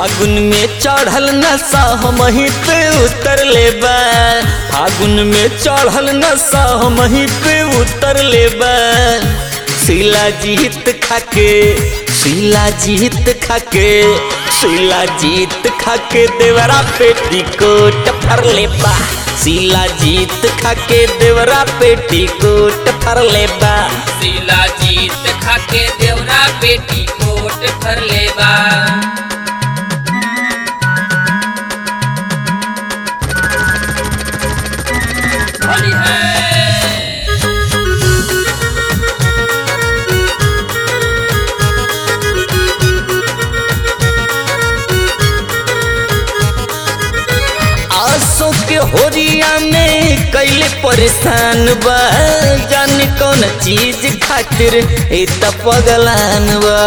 फागुन में चढ़ल नशा हम ही पे उतर ले बा फागुन में चढ़ल नशा हम ही पे उतर ले बा शीला जीत खाके शीला जीत खाके शीला जीत खाके देवरा पेटी कोट फर ले बा शीला जीत खाके देवरा पेटी कोट फर ले बा शीला जीत खाके देवरा बेटी कोट भर लेबा होली है आसो के होरिया में कैले परेशान बा जाने कौन चीज खातिर ए त पगलान बा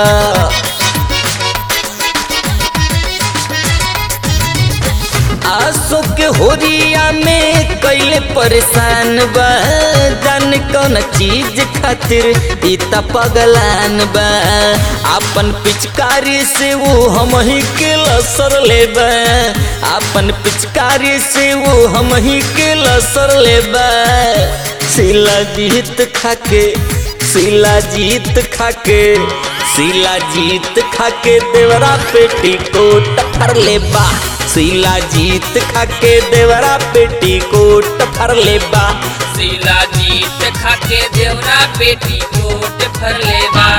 आसो के होरिया में कैले परेशान बा जाने कौन चीज खातिर ई त पगलान बा अपन पिचकारी से वो हम ही के लसर लेबा अपन पिचकारी से वो हम ही के लसर लेबा शिला जीत खाके शिला जीत खाके शिला जीत खाके देवरा पेटी कोट फर लेबा शिला जीत खाके देवरा पेटी कोट फर लेबा शीला जीत खाके देवरा बेटी कोट भर लेबा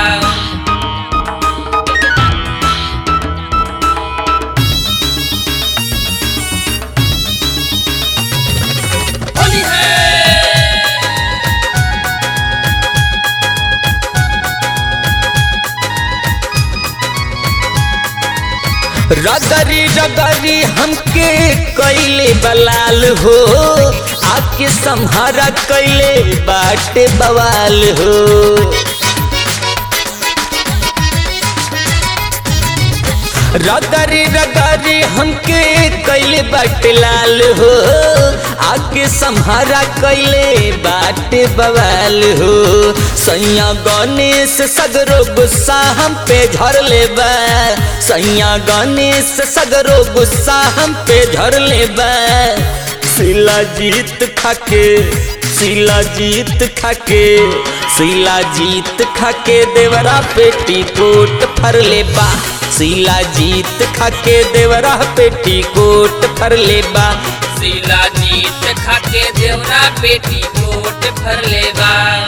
होली है रगरी रगरी हमके कैले बलाल हो आके संहारा कैले बाटे बवाल हो रगरी रगरी हमके कैले बाटे लाल हो आके संहारा कैले बाटे बवाल हो सैया गणेश सगरो गुस्सा हम पे झर ले बा सैया गणेश सगरो गुस्सा हम पे झर ले बा शिला जीत खाके शिला जीत खाके शिला जीत खाके देवरा पेटी कोट फर ले बा शिला जीत खाके देवरा पेटी कोट फर ले बा शीला जीत खाके देवरा बेटी कोट भर लेबा